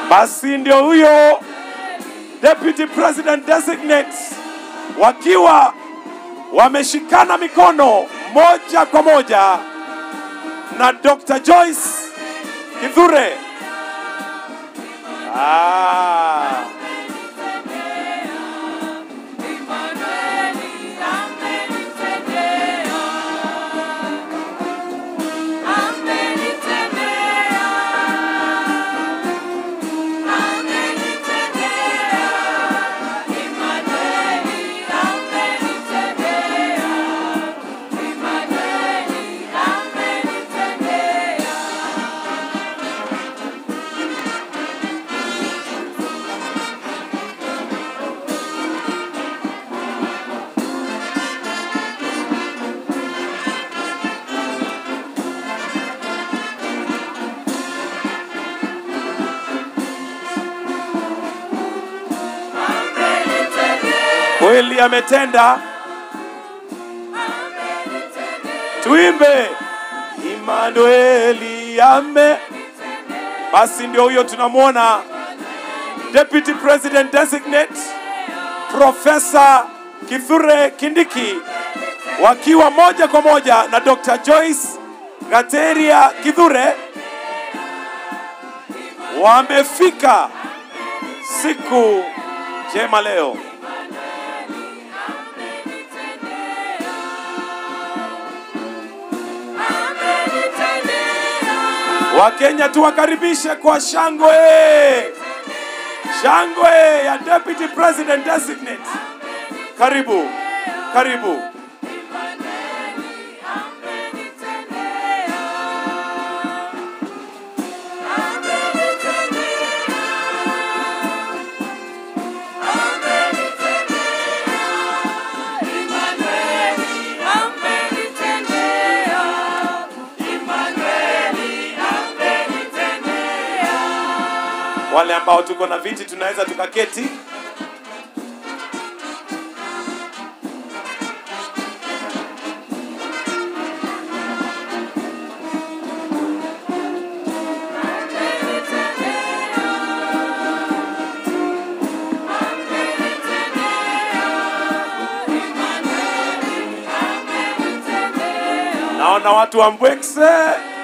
Basi ndio huyo deputy president designate wakiwa wameshikana mikono moja kwa moja na Dr. Joyce Kithure. Ah. Kweli ametenda. Tuimbe Emmanueli ame. Basi ndio huyo tunamwona Deputy President Designate Profesa Kithure Kindiki wakiwa moja kwa moja na Dr. Joyce Gateria Kithure wamefika siku njema leo. Wakenya tuwakaribishe kwa shangwe, shangwe ya Deputy President Designate. Karibu, karibu. Wale ambao tuko na viti tunaweza tukaketi. Naona watu wa Mbwekse